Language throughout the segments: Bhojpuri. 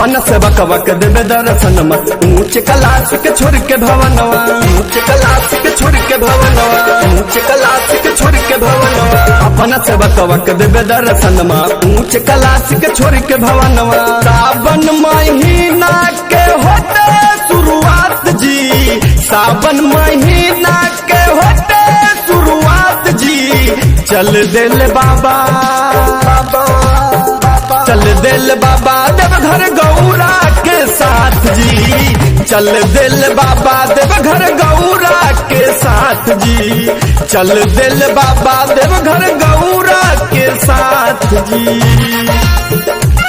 अपन से बकबक देवे दर्शनमा ऊंच कलाश के छोड़ के भवनवा ऊंच कलाश के छोड़ के भवनवा ऊंच कलाश के छोड़ के भवनवा अपन से बकबक देवे दर्शनमा ऊंच कलाश के छोड़ के भवनवा सावन महीना के होते शुरुआत जी सावन महीना के होते शुरुआत जी चल दिल बाबा चल दिल बाबा देवघर गौरा के साथ जी चल दिल बाबा देवघर गौरा के साथ जी चल दिल बाबा देवघर गौरा के साथ जी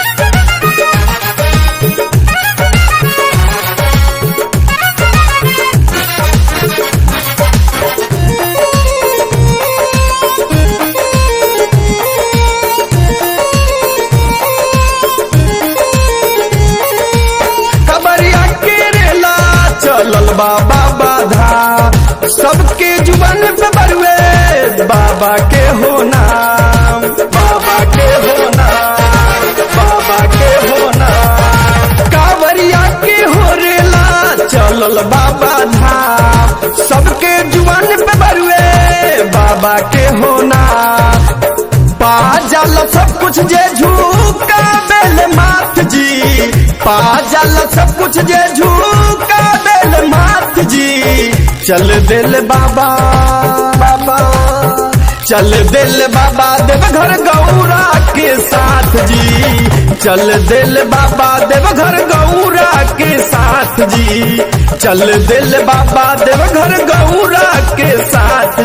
कबरिया केरेला चलल बाबा बाधा सबके जुबन पे बरुए बाबा के हो नाम बाबा के हो नाम बाबा के हो नाम कावरिया के हो रेला चलल बाबा धाम सबके जुबन पे बरुए बाबा के हो नाम पा जल सब कुछ जे झूका बेल माथ जी पा जल सब कुछ जे झूका बेल माथ जी चल दिल बाबा बाबा चल दिल बाबा देवघर गौरा के साथ जी चल दिल बाबा देवघर गौरा के साथ जी चल दिल बाबा देवघर गौरा के साथ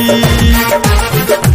जी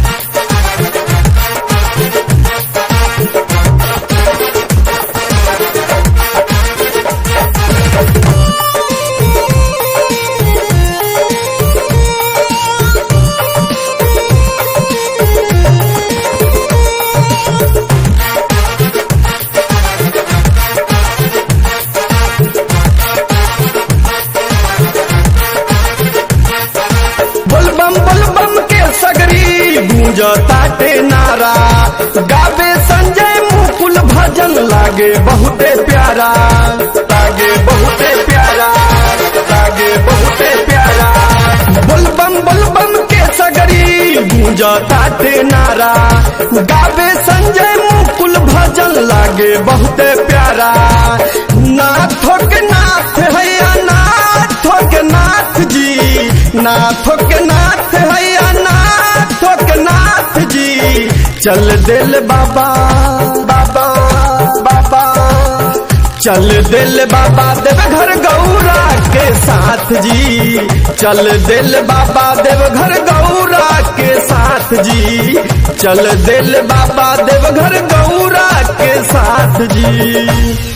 बोलबम बोलबम के सगरी गूंज ताटे नारा गावे संजय मुकुल भजन लागे बहुते प्यारा लागे बहुते प्यारा लागे बहुते प्यारा बोलबम बोलबम के सगरी गूंज ताटे नारा गावे संजय मुकुल भजन लागे बहुते प्यारा नाथो के नाथ हैया नाथो के नाथ जी नाथो के नाथ हैया नाथो के नाथ जी चल दिल बाबा बाबा बाबा चल दिल बाबा देवघर गौरा के साथ जी चल दिल बाबा देवघर गौरा के साथ जी चल दिल बाबा देवघर गौरा के साथ जी